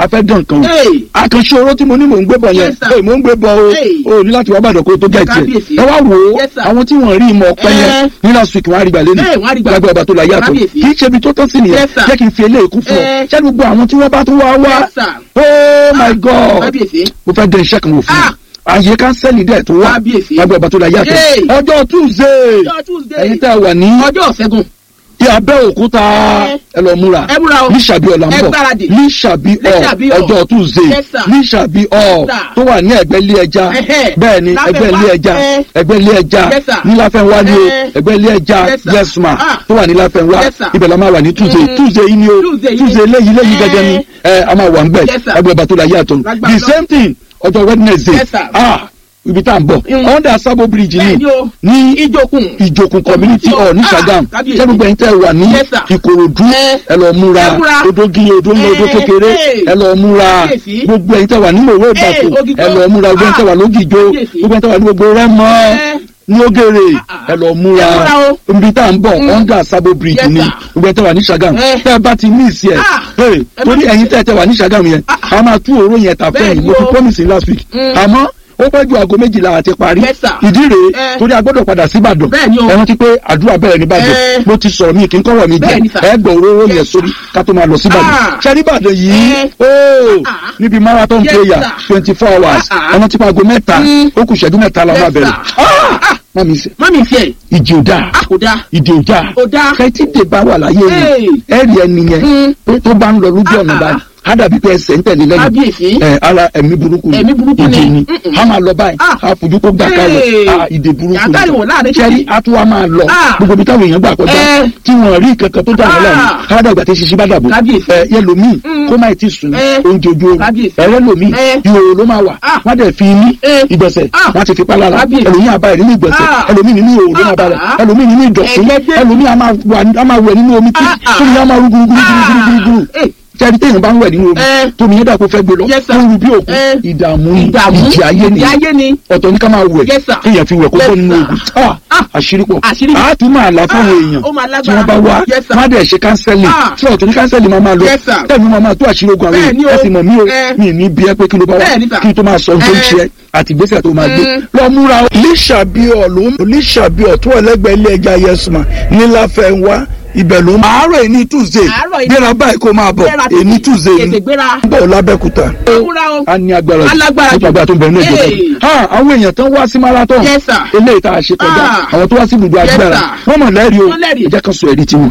fẹ́ dán nǹkan o Hey. àkànṣe oró tí mo ní mò ń gbé bọ̀ yẹn Yes, sir. Hey, mò ń gbé bọ̀ o Hey. o ní láti wá bàdàn kó o tó gẹ̀ẹ́tì Kábíyèsí. ẹ wá wò ó Yes, sir. àwọn tí wọ́n rí ìmọ̀ ọ̀pẹ yẹn Eh. ní last week wọ́n á rí gbà lẹ́nu Eh, wọ́n á rí gbà. lágbàá ọba tó la yàtọ̀ Kábíyèsí. kì í ṣe ibi tó tán sí nìyẹn Yes, sir. jẹ́ kí n fi eléyìí kún fún ọ Eh. ṣé gbogbo àwọn tí wọ́n bá tún wá wá Yes, sir. oh my god kábíyèsí. mo fẹ́ dẹ iṣẹ́ kan wò fún Ah. mi àyè kánsẹ́lì dẹ̀ tó wà Kábíyèsí. lágbàá ọba tó la yàtọ̀ Hey. ọjọ́ tuesday ọjọ́ tuesday. ẹ̀yin tẹ́ wà ní ọjọ́ ṣẹ́gun. ní Abẹ́òkúta Eh. ẹ lọ múra Ẹ múra o. ní sàbí ọ̀la ń Ẹ bọ̀ gbáradì. ní sàbí Ní ọ̀ Ṣàbí Hall. ọjọ́ tuesday Yes, sir. ní sàbí ọ̀ Yes, sir. tó wà ní ẹ̀gbẹ́ ilé ẹja Ẹhẹ́. bẹ́ẹ̀ ni Láfẹ́nwá. ẹgbẹ́ ilé ẹja Eh. ẹgbẹ́ ilé ẹja Yes, sir. ní Láfẹ́nwá ni o Eh. ẹgbẹ́ ilé ẹja Yes, sir. yes ma Ah. tó wà ní Láfẹ́nwá Yes, sir. ibẹ̀ la máa wà ní tuesday Mm. tuesday yìí ni o Tuesday yìí. tuesday léyìí léyìí Eh. gẹ́gẹ́ ni ẹ a máa wà ń bẹ̀ Yes, sir. ẹgbẹ́ bàtò la yàtọ̀ Lágbára the Ọlọ́run. same thing ọjọ́ wednesday Yes, sir. ah ibi tá à ń bọ̀ Mm. under sabo bridge bẹ́ẹ̀ ni ni o. ní ìjòkun. ìjòkun community hall ní Ah, Ṣàgámù kábíyèsí. ṣé gbogbo ẹ̀yin tẹ́ wà ní Yes, sir. Ìkòròdú Eh. ẹ lọ múra Ẹ múra. odógi odó ńlá odó Eh, kékeré eh. ẹ lọ múra Kábíyèsí. gbogbo ẹ̀yin tẹ́ wà ní Mòwe Ìbàfò Ògìjó. ẹ lọ múra gbogbo ẹ̀yin tẹ́ wà lógìjó Kábíyèsí. gbogbo ẹ̀yin tẹ́ wà ní gbogbo Rẹ́mọ Eh. ní Ògèrè Ah, ah. ẹ lọ múra Ẹ múra o. ibi tá à ń bọ̀ Mm. under Sabo bridge Yes, ni sir. gbogbo ẹ̀yin tẹ́ wà ní Ṣàgámù Eh. tẹ́ ẹ bá ti miss yẹ Ah. Hey, Ẹ má torí miss ẹ̀yin tẹ́ ẹ tẹ́ wà ní Ṣàgámù yẹn Ah, a máa tú òró yẹn tà fún Bẹ́ẹ̀ ẹ̀yin ni mo ti o. promise yín last week Mm. àmọ́ ó pẹ́ ju aago méjìlá àti parí Yes, sir. ìdí rèé Eh. torí a gbọ́dọ̀ padà sí Ìbàdàn Bẹ́ẹ̀ ni o. ẹ rántí pé àdúrà bẹ̀rẹ̀ ní Ìbàdàn Eh. mo ti sọ̀rọ̀ mi kí n kọ́wọ́ mi Bẹ́ẹ̀ ni, jẹ́ sir. ẹ gbọ́ òróró yẹn Yes, sórí ká tó máa lọ sí Ìbàdàn Ah. ṣé ní Ìbàdàn yìí Eh. ooo Ah. níbi marathon Yes, prayer sir. twenty four hours Ah, ah. ọ̀nà tí aago mẹ́ta Mm. ó kù ìṣẹ́jú mẹ́ta la Yes, máa bẹ̀rẹ̀ sir. Ah! Ah. má mi sẹ́ mọ́mí tiẹ̀. ìdí ò dáa a kò dáa. ìdí ò dáa Ó dáa. kẹ́tìdè bá wà láyé Hey. mi ẹ̀rì ẹni yẹn Mm. pé tó bá ń lọ lójú ọ̀nà Ah, ah. báyìí á dàbí pé ẹsẹ̀ ń tẹ̀lé lẹ́yìn kábíyèsí. ẹ ara ẹ̀mí burúkú ni Ẹ̀mí burúkú ni. ìdè ni Mm-mm. a máa lọ báyìí Ah. a fojú kó gbà kalẹ̀ Hey. a ìdè burúkú Yàtá ìwọ̀ láàrin títì. sẹ́rí a tún wá máa lọ Ah. gbogbo ibi táwọn èèyàn gbà kọjá Eh. tí wọ́n rí kankan tó dà wọ́n lẹ́nu Ah. káwádà ìgbà tí ṣiṣẹ́ bá dàbò Kábíyèsí. ẹ yẹlòmíì Mm. kó má ti sùn Eh. oúnjẹ ojú oorun Kábíyèsí. ẹ̀rẹ́ lòmíì Eh. ìhòòhò ló máa wà Ah. wọ́n dẹ̀ fi ní Eh. ìgbọ̀nsẹ̀ Ah. wọ́n ti fi pa lára Kábíyèsí. ẹlòmíì àbá ẹ̀ nínú ìgbọ̀nsẹ̀ Ah. ẹlòmíì nínú ìhòòhò ló máa bá rẹ̀ Ah. ẹlòmíì nínú ìdọ̀tí Ẹgbẹ́gbẹ́. ẹlòmíì a máa wà- a máa wẹ̀ nínú omi tí Ah, ah. tómi yẹn máa rú gúrúgúrúgúrúgúrú Eh. sẹ́ni téèyàn bá ń wẹ̀ nínú omi Eh. tómi yẹn dà kó fẹ́ gbé lọ Yes, sir. tó ń ru bí òkú Eh. ìdààmú ni ìdààmú ìjì ayé ni ìjì ayé ni. ọ̀tọ̀ ní ká máa wẹ̀ Yes, sir. kéèyàn fi wẹ̀ kó Yes, bọ́ nínú sir. ogun Ah, Ah. àṣírí pọ̀ Àṣírí. a tún máa là fáwọn Ah, èèyàn ó máa tí lágbára. wọ́n bá wá Yes, sir. wọ́n á dẹ̀ ṣe kánsẹ́lì Ah. tí ọ̀tọ̀ ní kánsẹ́lì máa máa lọ Yes, sir. tẹ̀mí máa máa tó àṣírí ogun àwọn Bẹ́ẹ̀ ni èèyàn o. ẹ sì mọ̀ mí o Eh. mi ní bí ẹ pé kí ló bá wá Bẹ́ẹ̀ ni, sir. kí n tó máa sọ ohun tó ń Eh. ṣe àti ìgbésẹ̀ tó máa gbé Mm. lọ múra o. lísàbíọ̀ ló ń lísàbíọ̀ tó ẹlẹ́gbẹ̀ẹ́ ilé ẹja yẹsùmá níláfẹ́ wá ibẹ̀ ló ń. àárọ̀ èní tuesday Àárọ̀ èní- gbéra báyìí kó máa bọ̀ Gbéra èní títí. tuesday ni Tètè gbéra. bọ̀ lábẹ́kúta Ewúra o. a ní agbára jù Alágbára jù. nípa agbára tó ń bẹ̀rẹ̀ ní ìjọba Hey. yìí. ha àwọn èèyàn tán wá sí marathon Yes, sir. eléyìí tá a ṣe kọjá Ah. àwọn tó wá sí ibùdó Yes, agbára sir. wọ́n mọ̀ lẹ́rìí o Wọ́n lẹ́rìí. ẹ jẹ́ ká sọ ẹ̀rí tiwọn.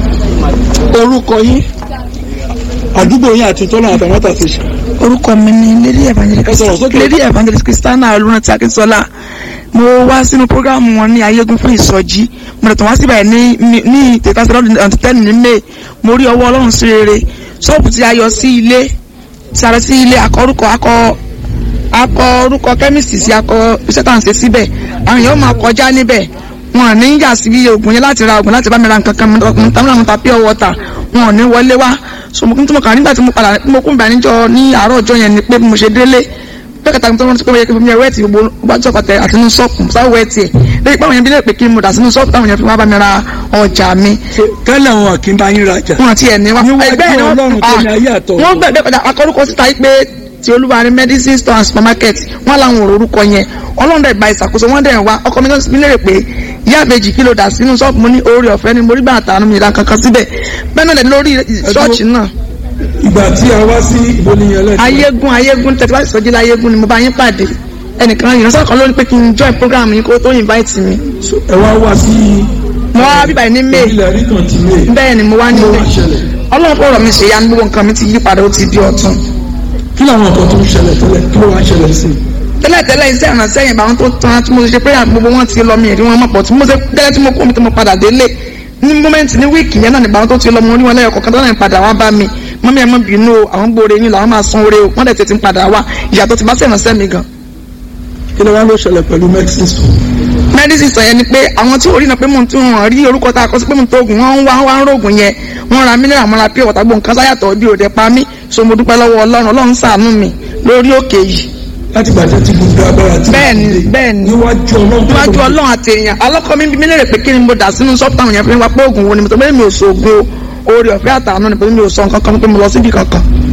orúkọ yín àdúgbò yín àti tọ́lá àtàwọn àtàtì ṣe. orúkọ mi ni lady Ẹ sọ̀rọ̀ evangelist sókè. lady evangelist christiana olùrántí akínsọlá mo wá sínú programu wọn ní ayégun fún ìsọjí mo lè tàn wá síbẹ̀ ní ní- ní tètàsílẹ̀ ọ̀dún tẹ́nu ní may mo rí ọwọ́ ọlọ́run sí rere ṣọ́ọ̀bù tí a yọ sí ilé tí a lọ sí ilé akọ orúkọ akọ akọ orúkọ kẹ́míìsì sí akọ iṣẹ́ tá à ń ṣe síbẹ̀ àwọn èèyàn máa kọjá níbẹ̀ wọn ò ní yà sí oògùn yẹn láti ra oògùn láti bá mi ra nǹkan kan mo tàn án ta pure water wọn ò ní wọlé wá so mo kún tí mo kàn nígbà tí mo padà mo kún ìgbà níjọ ní àárọ̀ ọjọ́ yẹn ni pé bí mo ṣe délé pé kàtàkùn tó ń rántí pé wọ́n yẹ kí fún mi wẹ́ẹ̀tì gbogbo gbájú ọkọ̀tẹ̀ àti inú ṣọ́ọ̀pù sáwọ́ wẹ́ẹ̀tì ẹ̀ lẹ́yìn pé àwọn yẹn bí lè pé kí n mo dà sínú ṣọ́ọ̀pù táwọn yẹn fi wá bá mi ra ọjà mi tẹ́lẹ̀ wọn kì í bá yín rajà. wọn ti ẹ̀ ní wa Níwájú ẹgbẹ́ ni Ọlọ́run tó ní ayé àtọ̀run. wọ́n gbẹ̀gbẹ́ padà akọ́rúkọ síta yìí pé ti olúwa ní medicine store and supermarket wọ́n làwọn ò orúkọ yẹn ọlọ́run dẹ̀ gba ìṣàkóso wọ́n dẹ̀ wá ọkọ mi mi lérè pé ìyá àbèjì kí ló dà sínú ṣọ́ọ̀bù mo ní oore ọ̀fẹ́ ni mo rí bàtà àánú mi ìdá kankan síbẹ̀ bẹ́ẹ̀ náà dẹ̀ lórí ṣọ́ọ̀ṣì náà ìgbà tí a wá sí ìbò nìyẹn lẹ́sìn. ayégun ayégun tẹ̀sí wá ìsọjí láyégun ni mo bá yín pàdé ẹnìkan ìránṣẹ́ kan ló ní pé kí n join program yín kó tó invite mi ẹ wá wá sí mo wá bíbá yìí ní may ilẹ̀ rí kan ti lé. bẹ́ẹ̀ ni mo wá ní Kí ló wá may ṣẹlẹ̀? ọlọ́run fọ̀rọ̀ mi ṣe ya ní gbogbo nǹkan mi ti yí padà ó ti di ọ̀tun kí làwọn nǹkan tó ń ṣẹlẹ̀ tẹ́lẹ̀ kí ló wá ṣẹlẹ̀ sí i. tẹ́lẹ̀tẹ́lẹ̀ iṣẹ́ ìrànṣẹ́ yẹn báwọn tó tán tí mo ṣe prayer gbogbo wọn ti lọ mi èrí wọn mọ̀ pọ̀ tí mo ṣe tẹ́lẹ̀ tí mo kú mi tí mo padà délé ní mọ́mẹ́ǹtì ní wíìkì yẹn náà ní báwọn tó ti lọ mo rí wọn lẹ́yọ̀ kọ̀ọ̀kan tó náà ń padà wá bá mi mọ́mí ẹ̀ mọ́ bínú o àwọn gbòòrè yín làwọn máa san oore o wọ́n dẹ̀ tètè ń padà wá ìyàtọ̀ ti bá sí ìrànṣẹ́ mi gan. kí ló wá ló ṣẹlẹ̀ pẹ̀lú medicine store. medicine sọ yẹn ni pé àwọn tí orí náà pé mò ń tún wọn rí orúkọ tá a kọ sí pé mò ń tó oògùn wọn ń wá wá ń rògùn yẹn wọn ra mineral mọ́ra pé ọ̀tá gbọ̀n kan sáyàtọ̀ bí òde pa mí so mo dúpẹ́ lọ́wọ́ ọlọ́run ọlọ́run ṣàánú mi lórí òkè yìí láti gbàjẹ́ tí gbogbo agbára ti. bẹ́ẹ̀ni bẹ́ẹ̀ni níwájú ọlọ́run. níwájú ọlọ́run àti èèyàn alọ́kọ mi bí mi lérè pé kí ni mo dà sínú ṣọ́ọ̀bù táwọn èèyàn fi ń wá pé oògùn wo ni mo tó bẹ́ẹ̀ mi ò sògùn o oore ọ̀fẹ́ àtàánú ni pé mi ò sọ nǹkan kan pé mo lọ síbi kankan